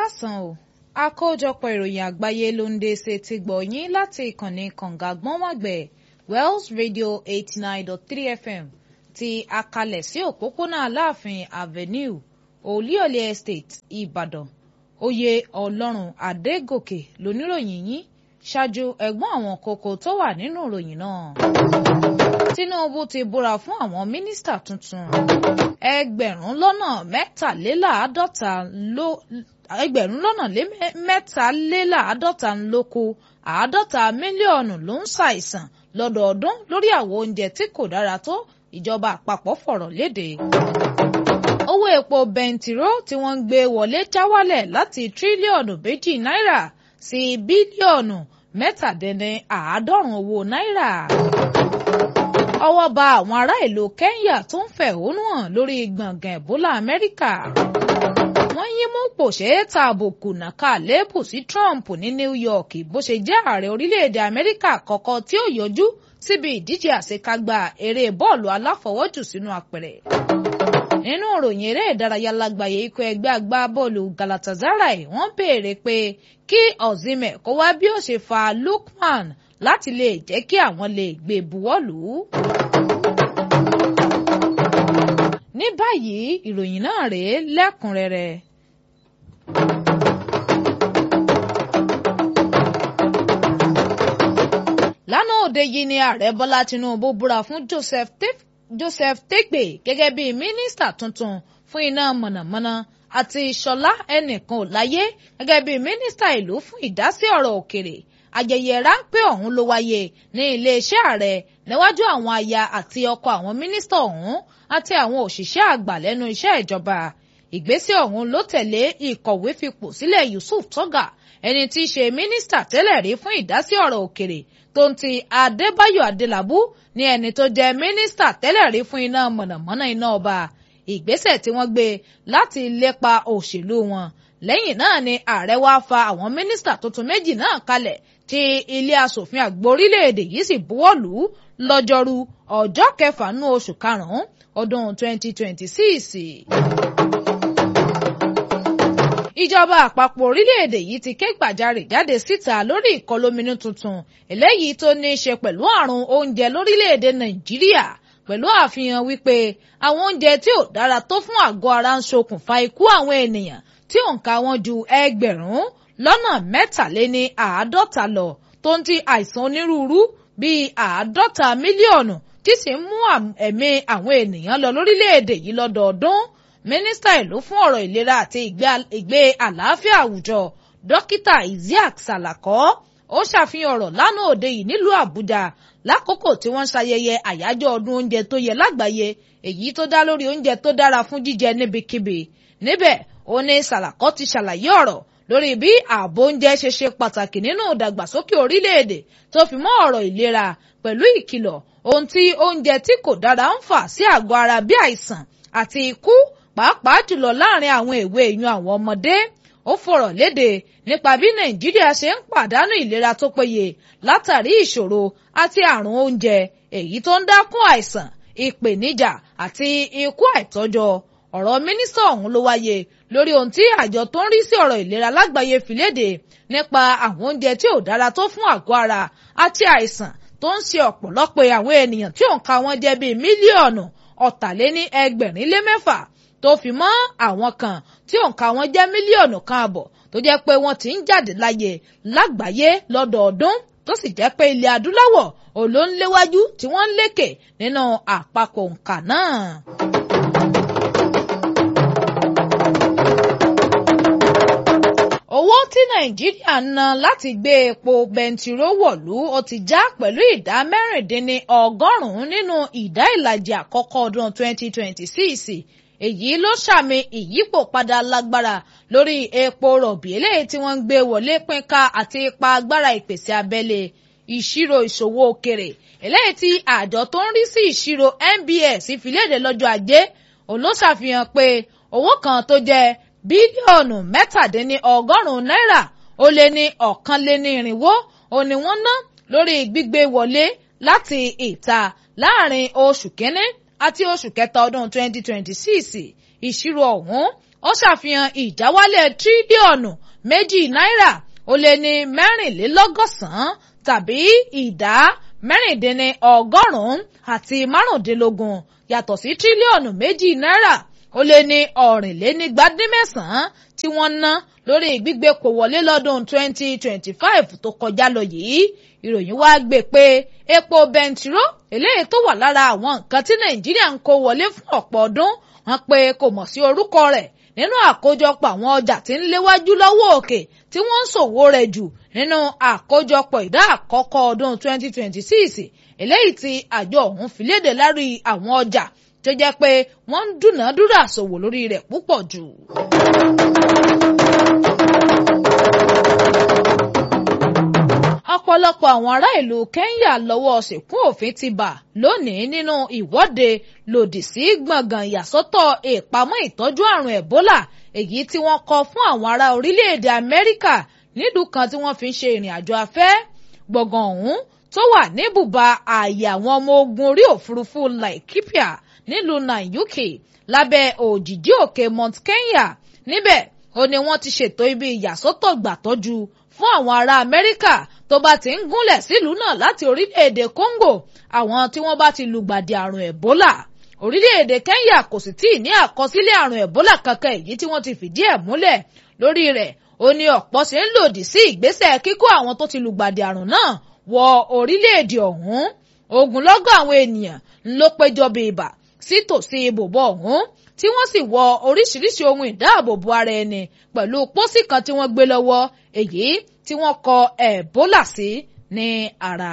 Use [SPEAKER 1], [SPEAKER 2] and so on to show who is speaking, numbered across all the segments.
[SPEAKER 1] káàsán o àkójọpọ̀ ìròyìn àgbáyé ló ń dé ṣe ti gbọ̀ yín láti ìkànnì kànga gbọ́nwàgbẹ̀ Wells Radio eighty nine dot three FM ti akalẹ̀ sí òpópónà Aláàfin Avenue Olúyọ̀lé Estate Ìbàdàn oyè Ọlọ́run Adégòkè lóníròyìn yín ṣáájú ẹ̀gbọ́n àwọn kókó tó wà nínú ìròyìn náà. Tinubu ti búra fún àwọn mínísítà tuntun ẹgbẹ̀rún lọ́nà mẹ́tàléláàádọ́ta ló ẹgbẹ̀rún lọ́nà mẹ́tàléláàádọ́ta ló kù àádọ́ta mílíọ̀nù ló ń ṣàìsàn lọ́dọọdún lórí àwọn oúnjẹ tí kò dára tó ìjọba àpapọ̀ fọ̀rọ̀ léde. owó epo bẹntiró tí wọ́n ń gbé wọlé já wálẹ̀ láti tírílíọ̀nù méjì náírà sí bílíọ̀nù mẹ́tàdínláàádọ́rùn owó náírà. ọwọ́ bà àwọn ará ìlú Kenya tó ń fẹ̀hónú hàn lórí gbọ̀ngàn Ebola Amẹ́ríkà wọ́n yín mú pòṣé ta àbùkù nàka lébù sí Trump ní New York bó ṣe jẹ́ ààrẹ orílẹ̀-èdè Amẹ́ríkà àkọ́kọ́ tí ó yọjú síbi ìdíje àṣekágbá eré bọ́ọ̀lù aláfọwọ́jù sínú apẹ̀rẹ̀. nínú ìròyìn eré ìdárayá lágbàáyé ikọ̀ ẹgbẹ́ agbábọ́ọ̀lù Galatasaray wọ́n béèrè pé kí Osimhen kó wá bí ó ṣe fa Lookman láti lè jẹ́ kí àwọn lè gbé buwọ́lù. ní báyìí ìròyìn náà rèé lẹ́kùnrẹ́rẹ́. lánàá òde yìí ni ààrẹ bọ́lá tinubu búra fún joseph joseph tegbe gẹ́gẹ́ bíi mínísítà tuntun fún iná mọ̀nàmọ́ná àti ṣọlá ẹnìkan ò láyé gẹ́gẹ́ bíi mínísítà ìlú fún ìdásí ọ̀rọ̀ òkèrè ayẹyẹ ráńpẹ́ ọ̀hún ló wáyé ní iléeṣẹ́ ààrẹ níwájú àwọn aya àti ọkọ àwọn mínísítà ọ̀hún àti àwọn òṣìṣẹ́ àgbà lẹ́nu iṣẹ́ ìjọba ìgbésẹ̀ ọ̀hún ló tẹ̀lé ìkọ̀wé fipò sílẹ̀ Yusuf Toga ẹni tí í ṣe mínísítà tẹ́lẹ̀ rí fún ìdásí ọ̀rọ̀ òkèrè tó ń ti Adébáyọ̀ Adélabú ní ẹni tó jẹ́ mínísítà tẹ́lẹ̀ rí fún iná mọ̀nàmọ́ná iná ọba ìgbésẹ̀ tí wọ́n gbé láti lépa òṣèlú wọn lẹ́yìn náà ni ààrẹ wá fa àwọn mínísítà tuntun méjì náà kalẹ̀ tí ilé asòfin àgbà orílẹ̀-èdè yìí sì buwọ́ lù ú lọ́jọ́rú ọjọ́ kẹfà nú oṣù karùn-ún ọdún 2026. ìjọba àpapọ̀ orílẹ̀-èdè yìí ti ké gbàjarè jáde síta lórí ìkọlóminú tuntun eléyìí tó ní í ṣe pẹ̀lú àrùn oúnjẹ lórílẹ̀-èdè nàìjíríà pẹ̀lú àfihàn wípé àwọn oúnjẹ tí ò dára tó fún àgọ́ ara ń ṣokùnfà ikú àwọn ènìyàn tí òǹkà wọn ju ẹgbẹ̀rún lọ́nà mẹ́tàléní àádọ́ta lọ tó ń ti àìsàn onírúurú bíi àádọ́ta mílíọ̀nù tí sì ń mú ẹ̀mí àwọn ènìyàn lọ lórílẹ̀‐èdè yìí lọ́dọọdún mínísítà ìlú fún ọ̀rọ̀ ìlera àti ìgbé àlàáfíà àwùjọ dókítà Isiaq Salako ó ṣàfihàn ọ̀rọ̀ lánàá òde yìí nílùú Àbújá lákòókò tí wọ́n ń ṣayẹyẹ àyájọ́ ọdún oúnjẹ tó yẹ lágbàáyé èyí tó dá lórí oúnjẹ tó dára fún jíjẹ níbikíbi níbẹ̀ ó ní Salako ti ṣàlàyé ọ̀rọ̀ lórí bí ààbò oúnjẹ ṣe ṣe pàtàkì nínú ìdàgbàsókè orílẹ̀-èdè tó fi mọ́ ọ̀rọ̀ ìlera pẹ̀lú ìkìlọ̀ ohun tí oúnjẹ tí kò dára ń fà sí àgọ́ ara bí àìsàn àti ikú pàápàá jùlọ láàrin àwọn èwe ìyún àwọn ọmọdé ó fọ̀rọ̀ léde nípa bí nàìjíríà ṣe ń pàdánù ìlera tó péye látàrí ìṣòro àti àrùn oúnjẹ èyí tó ń dákún àìsàn ìpèníjà àti ikú àìtọ́jọ́ ọ̀rọ̀ mínísítà ọ̀hún ló wáyé lórí ohun tí àjọ tó ń rí sí ọ̀rọ̀ ìlera lágbàáyé fi léde nípa àwọn oúnjẹ tí ò dára tó fún àgọ́ ara àti àìsàn tó ń ṣe ọ̀pọ̀lọpọ̀ àwọn ènìyàn tí òǹkà wọn jẹ́ bíi mílíọ̀nù ọ̀tàléní ẹgbẹ̀rin lé mẹ́fà tó fi mọ́ àwọn kan tí òǹkà wọn jẹ́ mílíọ̀nù kan àbọ̀ tó jẹ́ pé wọ́n ti ń jáde láyé lágbàáyé lọ́dọọdún tó sì jẹ́ pé ilẹ̀ adúláwọ̀ olóńléwájú tí wọ́n ń lékè nínú àpapọ̀ òǹkà náà. owó tí nàìjíríà ná láti gbé epo bẹntiró wọ̀lú ó ti já pẹ̀lú ìdá mẹ́rìndínní ọgọ́rùn-ún nínú ìdá ìlàjì àkọ́kọ́ ọdún 2026 èyí ló ṣàmì ìyípo padà lágbára lórí epo rọ̀bì eléyìí tí wọ́n ń gbé wọlé pínká àti ipa agbára ìpèsè abẹ́lé ìṣirò ìṣòwò òkèrè eléyìí tí àjọ tó ń rí sí ìṣirò NBS fi léde lọ́jọ́ ajé òun ló ṣàfihàn pé owó kan tó jẹ́ bílíọ̀nù mẹ́tàdínní ọgọ́rùn-ún náírà ó lé ní ọ̀kanlénírínwó ó ní wọ́n ná lórí gbígbé wọlé láti ìta láàrin oṣù kínní àti oṣù kẹta ọdún 2026 ìṣirò ọ̀hún ó ṣàfihàn ìjáwálẹ̀ tírílíọ̀nù méjì náírà ó lé ní mẹ́rìnlélọ́gọ́sàn-án tàbí ìdá mẹ́rìndínní ọgọ́rùn-ún àti márùndínlógún yàtọ̀ sí tírílíọ̀nù méjì náírà ó lé ní ọ̀rìnlénígbàdínmẹ́sàn-án tí wọ́n ná lórí gbígbé kò wọlé lọ́dún 2025 tó kọjá lọ yìí ìròyìn wá gbé pé epo bẹntiró eléyìí tó wà lára àwọn nǹkan tí nàìjíríà ń kó wọlé fún ọ̀pọ̀ ọdún wọ́n pé kò mọ̀ sí orúkọ rẹ̀ nínú àkójọpọ̀ àwọn ọjà tí ń léwájú lọ́wọ́ òkè tí wọ́n ń ṣòwò rẹ̀ jù nínú àkójọpọ̀ ìdá àkọ́kọ́ ọdún 2026 eléyìí tí àjọ ọ̀hún fi léde lárí àwọn ọjà tó jẹ́ pé wọ́n ń dúnàádúrà ṣòwò lórí rẹ̀ púpọ̀ jù. ọ̀pọ̀lọpọ̀ àwọn ará ìlú Kenya lọ́wọ́ ṣìkún òfin ti bà lónìí nínú ìwọ́de lòdì sí gbọ̀ngàn ìyàsọ́tọ̀ ìpamọ́ ìtọ́jú àrùn Ebola èyí tí wọ́n kọ́ fún àwọn ará orílẹ̀-èdè Amẹ́ríkà nílùú kan tí wọ́n fi ń ṣe ìrìn àjò afẹ́ gbọ̀ngàn ọ̀hún tó wà ní bùbá ààyè àwọn ọmọ ogun orí òfurufú Laikipia nílùú Nanyuki lábẹ́ òjìjí òkè Mount Kenya níbẹ̀ ó ní wọ́n ti ṣètò ibi ìyàsọ́tọ̀ gbàtọ́jú fún àwọn ará Amẹ́ríkà tó bá ti ń gúnlẹ̀ sílùú náà láti orílẹ̀-èdè Congo àwọn tí wọ́n bá ti lùgbàdì àrùn Ebola orílẹ̀-èdè Kenya kò sì tíì ní àkọsílẹ̀ àrùn Ebola kankan èyí tí wọ́n ti fìdí ẹ̀ múlẹ̀ lórí rẹ̀ ó ní ọ̀pọ̀ ṣe ń lòdì sí ìgbésẹ̀ kíkó àwọn tó ti lùgbàdì àrùn náà wọ orílẹ̀-èdè ọ̀hún ogunlọ́gọ̀ àwọn ènìyàn ló péjọ bí ibà sí tòsí ibùbọ̀ ọ̀hún tí wọ́n sì wọ oríṣiríṣi ohun ìdáàbòbò ara ẹni pẹ̀lú pósí kan tí wọ́n gbé lọ́wọ́ èyí tí wọ́n kọ Ebola sí ní ara.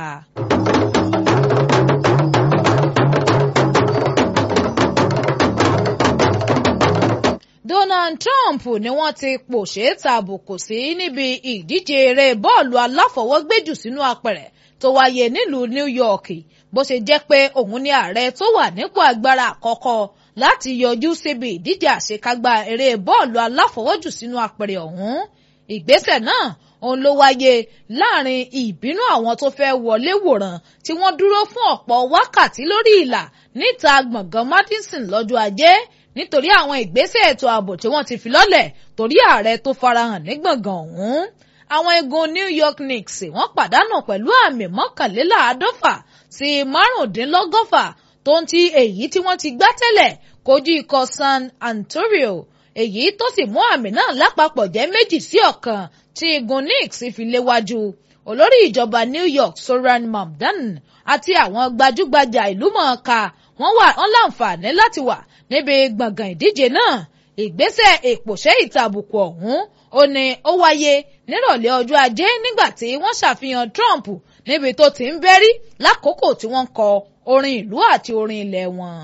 [SPEAKER 1] Donald Trump ni wọ́n ti pòṣé tàbùkù sí níbi ìdíje eré bọ́ọ̀lù aláfọwọ́gbéjù sínú apẹ̀rẹ̀ tó wáyé nílùú New York bó ṣe jẹ́ pé òun ni ààrẹ tó wà nípò agbára àkọ́kọ́ láti yọjú síbi ìdíje àṣekágbá eré bọ́ọ̀lù aláfọwọ́jù sínú apẹ̀rẹ̀ ọ̀hún ìgbésẹ̀ náà òun ló wáyé láàrin ìbínú àwọn tó fẹ́ wọlé wòran tí wọ́n dúró fún ọ̀pọ̀ wákàtí lórí ìlà níta gbọ̀ngàn Madison lọ́jọ́ ajé nítorí àwọn ìgbésẹ̀ ètò ààbò tí wọ́n ti fi lọ́lẹ̀ torí ààrẹ tó farahàn ní gbọ̀ngàn ọ̀hún àwọn egun New York Knicks wọ́n pàdánù pẹ̀lú àmì mọ́kànléláàádọ́fà sí márùndínlọ́gọ́fà tó ń ti èyí tí wọ́n ti gbá tẹ́lẹ̀ kojú ikọ̀ San Antonio èyí tó sì mú àmì náà lápapọ̀ jẹ́ méjì sí ọ̀kan tí igun Knicks fi léwájú olórí ìjọba New York Soran Mamdan àti àwọn gbajúgbajà ìlúmọ̀ọ́ká wọ́n wà wọ́n láǹfààní láti wà níbi gbọ̀ngàn ìdíje náà ìgbésẹ̀ ìpòṣẹ́ ìtàbùkù ọ̀hún ó ní ó wáyé nírọ̀lẹ́ ọjọ́ ajé nígbà tí wọ́n ṣàfihàn Trump níbi tó ti ń bẹ́rí lákòókò tí wọ́n ń kọ orin ìlú àti orin ilẹ̀ wọn.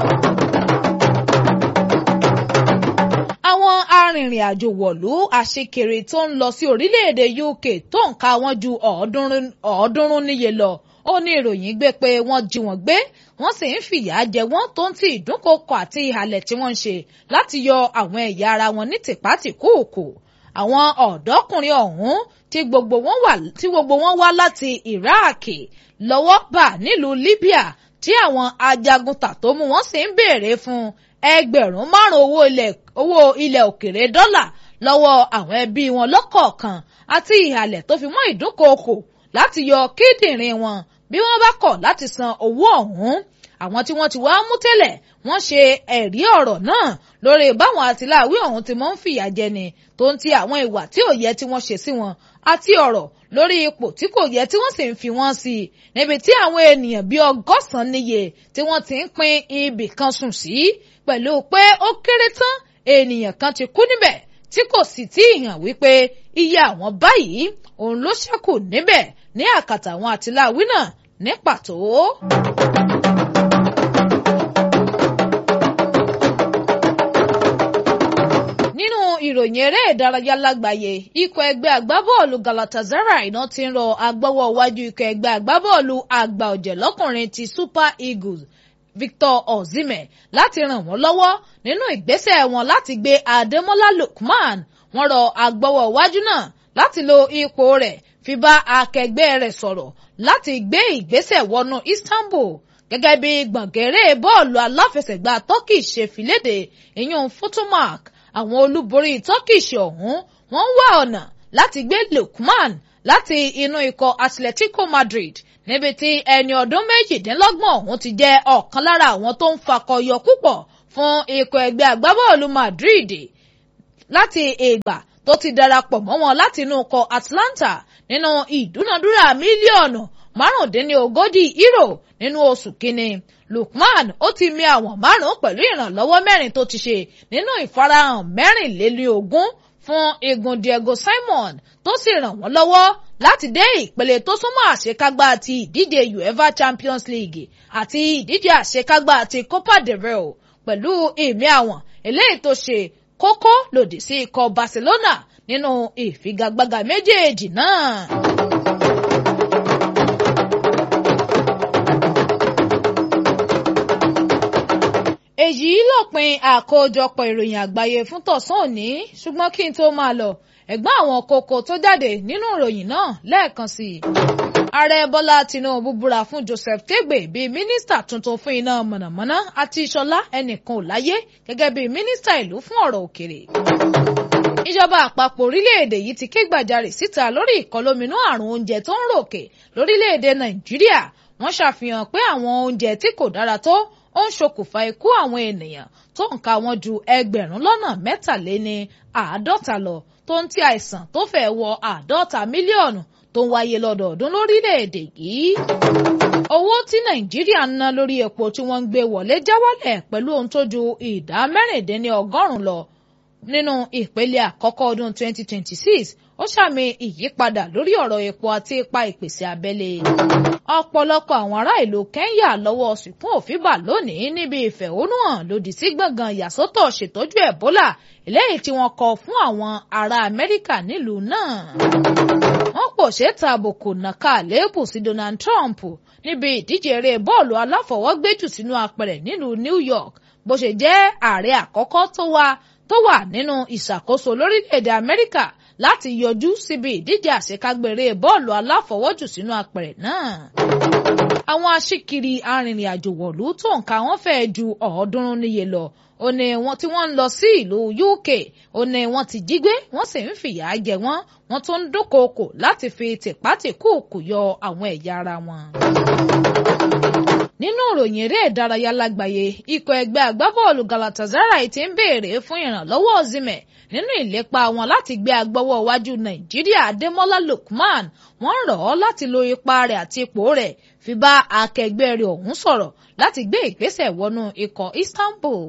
[SPEAKER 1] àwọn arìnrìn-àjò wọ̀lú àṣekèrè tó ń lọ sí orílẹ̀-èdè UK tó ń ka wọ́n ju ọ̀ọ́dúnrún níye lọ ó ní ìròyìn gbé pé wọ́n jí wọn gbé wọ́n sì ń fìyà jẹ wọ́n tó ń ti ìdúnkokò àti ìhàlẹ̀ tí wọ́n ń ṣe láti yọ àwọn ẹ̀yà ara wọn ní tìpátìkúùkù àwọn ọ̀dọ́kùnrin ọ̀hún tí gbogbo wọn wá tí gbogbo wọn wá láti Iraq lọ́wọ́ bà nílùú Libya tí àwọn ajagunta tó mú wọn sì ń béèrè fún ẹgbẹ̀rún márùn owó ilẹ̀ owó ilẹ̀ òkèrè dọ́là lọ́wọ́ àwọn ẹbí wọn lọ́kọ̀ọ̀kan àti ìhàlẹ̀ tó fi mọ́ ìdúnkokò láti yọ kíndìnrín wọn bí wọ́n bá kọ̀ láti san owó ọ̀hún àwọn tí wọ́n ti wá mú tẹ́lẹ̀ wọ́n ṣe ẹ̀rí ọ̀rọ̀ náà lórí báwọn àtìláàwí ọ̀hún ti mọ́ ń fìyà jẹni tó ń ti àwọn ìwà tí ò yẹ tí wọ́n ṣe sí wọn àti ọ̀rọ̀ lórí ipò tí kò yẹ tí wọ́n sì ń fi wọ́n sí i níbi tí àwọn ènìyàn bíi ọgọ́sàn-án níye tí wọ́n ti ń pín ibì kan sùn sí pẹ̀lú pé ó kéré tán ènìyàn kan ti kú níbẹ̀ tí kò sì tí ì hàn wípé iye àwọn báyìí òun ló ṣẹ́kù níbẹ̀ ní àkàtà àwọn àtìláàwí náà ní pàtó. nínú ìròyìn eré ìdárayá lágbàáyé ikọ̀ ẹgbẹ́ agbábọ́ọ̀lù Galatasaray iná ti ń rọ agbọ́wọ́ iwájú ikọ̀ ẹgbẹ́ agbábọ́ọ̀lù àgbà ọ̀jẹ̀ lọ́kùnrin ti Super Eagles Victor Osimhen láti ràn wọ́n lọ́wọ́ nínú ìgbésẹ̀ wọn láti gbé Ademola Lookman wọ́n rọ agbọ́wọ́ iwájú náà láti lo ipò rẹ̀ fi bá akẹgbẹ́ rẹ̀ sọ̀rọ̀ láti gbé ìgbésẹ̀ wọnú Istanbul gẹ́gẹ́ bí gbọ̀ngẹ̀rẹ́ bọ́ọ̀lù aláfẹsẹ̀gbá Turkey ṣe fìlédè ìyún Fotomark àwọn olúborí turkish ọ̀hún wọ́n ń wá ọ̀nà láti gbé Lookman láti inú ikọ̀ Atletico Madrid níbi tí ẹni ọdún méjìdínlọ́gbọ̀n ọ̀hún ti jẹ́ ọ̀kan lára àwọn tó ń fakọyọ púpọ̀ fún ikọ̀ ẹgbẹ́ agbábọ́ọ̀lù Madrid láti ìgbà tó ti darapọ̀ mọ́ wọn láti inú ikọ̀ Atlanta nínú ìdúnadúrà mílíọ̀nù márùndínlógójì euro nínú oṣù kínní Lookman ó ti mi àwọn márùn pẹ̀lú ìrànlọ́wọ́ mẹ́rin tó ti ṣe nínú ìfarahàn mẹ́rìnlélógún fún igun Diego Simon tó sì ràn wọ́n lọ́wọ́ láti dé ìpele tó súnmọ́ àṣekágbá ti ìdíje UEFA Champions League àti ìdíje àṣekágbá ti Copa del Rey pẹ̀lú ìmí àwọn eléyìí tó ṣe kókó lòdì sí ikọ̀ Barcelona nínú ìfigagbága méjèèjì náà. èyí lópin àkójọpọ̀ ìròyìn àgbáyé fún tọ̀sán òní ṣùgbọ́n kí n tó máa lọ ẹ̀gbọ́n àwọn kókó tó jáde nínú ìròyìn náà lẹ́ẹ̀kan sí i. ààrẹ bọ́lá tinubu búra fún joseph tegbe bíi mínísítà tuntun fún iná mọ̀nàmọ́ná àti ìṣọlá ẹnìkan ò láyé gẹ́gẹ́ bíi mínísítà ìlú fún ọ̀rọ̀ òkèrè. ìjọba àpapọ̀ orílẹ̀-èdè yìí ti ké gbàjarè síta lórí ìkọlóminú àrùn oúnjẹ tó ń ròkè lórílẹ̀-èdè nàìjíríà wọ́n ṣàfihàn pé àwọn oúnjẹ tí kò dára tó ó ń ṣokùnfà ikú àwọn ènìyàn tó ń ka wọn ju ẹgbẹ̀rún lọ́nà mẹ́tàléní àádọ́ta lọ tó ń tí àìsàn tó fẹ́ wọ àádọ́ta mílíọ̀nù tó ń wáyé lọ́dọọdún lórílẹ̀‐èdè yìí. owó tí nàìjíríà ń ná lórí epo tí wọ́n ń gbé wọlé já wálẹ̀ pẹ̀lú ohun tó ju ìdá mẹ́rìndínlẹ́ ọgọ́rùn-ún lọ nínú ìpele àkọ́kọ́ ọdún 2026 ó ṣàmì ìyípadà lórí ọ̀rọ̀ epo àti ipa ìpèsè abẹ́lé. ọ̀pọ̀lọpọ̀ àwọn ará ìlú Kẹ́ńyà lọ́wọ́ sìnkún òfin bà lónìí níbi ìfẹ̀hónúhàn lòdì sí gbọ̀ngàn ìyàsọ́tọ̀ ṣètọ́jú Ẹ̀bólà eléyìí tí wọ́n kọ fún àwọn ará Amẹ́ríkà nílùú náà. wọ́n pò ṣe tàbùkù nàka àléébù sí Donald Trump níbi ìdíje eré bọ́ọ̀lù aláfọwọ́gbéjù sínú apẹ̀rẹ̀ nílùú New York bó ṣe jẹ́ ààrẹ àkọ́kọ́ tó wà tó wà nínú ìṣàkóso lórílẹ̀‐èdè Amẹ́ríkà láti yọjú síbi ìdíje àṣekágbére bọ́ọ̀lù aláfọwọ́jù sínú apẹ̀rẹ̀ náà. àwọn aṣíkiri arìnrìn-àjò wọ̀lú tó nǹka wọn fẹ́ẹ́ ju ọ̀ọ́dúnrún níye lọ ó ní wọn tí wọ́n ń lọ sí ìlú UK ó ní wọ́n ti jí gbé wọ́n sì ń fìyà jẹ wọ́n wọ́n tún ń dúnkookò láti fi tìpátìkúùkù yọ àwọn ẹ̀yà ara wọn nínú ìròyìn eré ìdárayá lágbàáyé ikọ̀ ẹgbẹ́ agbábọ́ọ̀lù Galatasaray ti ń béèrè fún ìrànlọ́wọ́ Osimhen nínú ìlépa wọn láti gbé agbọ́wọ́ iwájú Nàìjíríà Adémọ́lá Lookman wọ́n rọ̀ ọ́ láti lo ipa rẹ̀ àti ipò rẹ̀ fi bá akẹgbẹ́ rẹ̀ ọ̀hún sọ̀rọ̀ láti gbé ìgbésẹ̀ wọnú ikọ̀ Istanbul.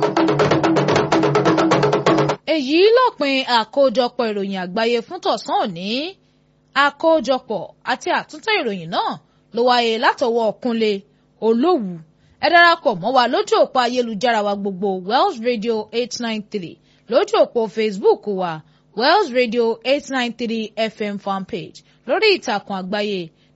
[SPEAKER 1] èyí lópin àkójọpọ̀ ìròyìn àgbáyé fún tọ̀sán òní àkójọpọ̀ àti àtúntò ìròyìn náà ló wáyé látọwọ́ Kúnlé olówù ẹ darapọ̀ mọ́ wa lójú òpó ayélujára wa gbogbo Wells Radio eight nine three lójú òpó Facebook wa Wells Radio eight nine three FM fanpage lórí ìtàkùn àgbáyé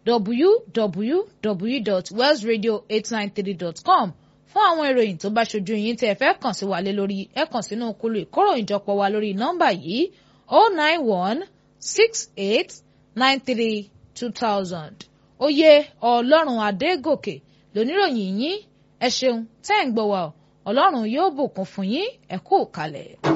[SPEAKER 1] www.wellsradio893.com fún àwọn ìròyìn tó bá ṣojú yín tẹ́ ẹ fẹ́ kàn sí wa lé lórí ẹ kàn sínú kúlù ìkóròyìnjọpọ̀ wa lórí nọ́mbà yìí oh nine one six eight nine three two thousand oyè ọlọ́run adégòkè lóníròyìn yín ẹ ṣeun tẹ́ ń gbọ́ wa ọlọ́run yóò bùkún fún yín ẹ kú kalẹ̀.